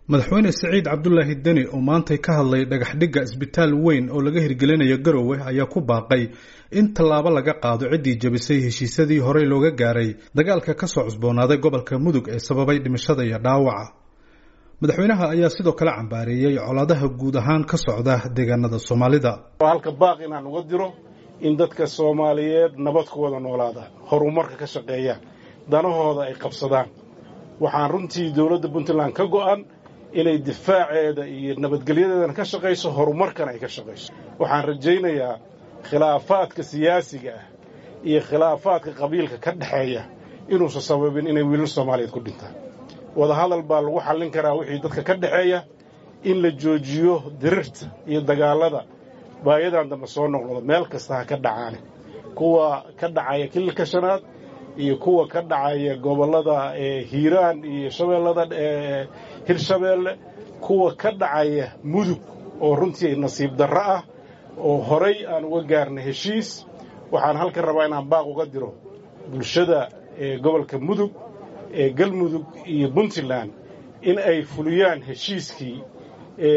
madaxweyne siciid cabdulaahi deni oo maantay ka hadlay dhagaxdhigga isbitaal weyn oo laga hirgelinayo garowe ayaa ku baaqay in tallaabo laga qaado ciddii jabisay heshiisyadii horey looga gaaray dagaalka ka soo cusboonaaday gobolka mudug ee sababay dhimashada iyo dhaawaca madaxweynaha ayaa sidoo kale cambaareeyey colaadaha guud ahaan ka socda deegaanada soomaalida halka baaq inaan uga diro in dadka soomaaliyeed nabad ku wada noolaadaan horumarka ka shaqeeyaan danahooda ay qabsadaan waxaan runtii dowladda puntland ka go'an inay difaaceeda iyo nabadgelyadeedana ka shaqayso horumarkana ay ka shaqayso waxaan rajaynayaa khilaafaadka siyaasiga ah iyo khilaafaadka qabiilka ka dhexeeya inuusan sababin inay wiilal soomaaliyeed ku dhintaan wadahadal baa lagu xallin karaa wixii dadka ka dhexeeya in la joojiyo dirirta iyo dagaallada baayadan dambe soo noqnoda meel kasta ha ka dhacaane kuwa ka dhacaya kililka shanaad iyo kuwa ka dhacaya gobollada hiiraan iyo shabeellada hirshabeelle kuwa ka dhacaya mudug oo runtii nasiib darro ah oo horay aan uga gaarna heshiis waxaan halkan rabaa inaan baaq uga diro bulshada gobolka mudug ee galmudug iyo puntland in ay fuliyaan heshiiskii ee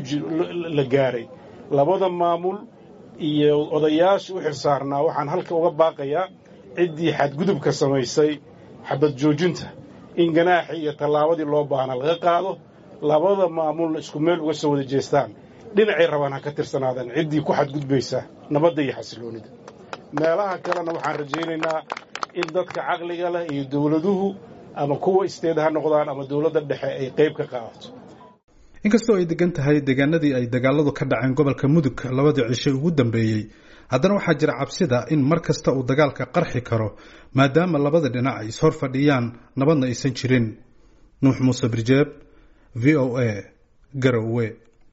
la gaaray labada maamul iyo odayaasha u xilsaarnaa waxaan halka uga baaqayaa ciddii xadgudubka samaysay xabad joojinta in ganaaxii iyo tallaabadii loo baahna laga qaado labada maamulna isku meel uga soo wada jeestaan dhinacay rabaan ha ka tirsanaadaan ciddii ku xadgudbaysa nabadda iyo xasiloonnida meelaha kalena waxaan rajaynaynaa in dadka caqliga leh iyo dowladuhu ama kuwa isteed ha noqdaan ama dowladda dhexe ay qayb ka qaadato inkastoo ay degan tahay deegaanadii ay dagaaladu ka dhaceen gobolka mudug labadii cisho ugu dambeeyey haddana waxaa jira cabsida in mar kasta uu dagaalka qarxi karo maadaama labada dhinac ay ishor fadhiyaan nabadna aysan jirin nuux muuse birjeeb v o a garowe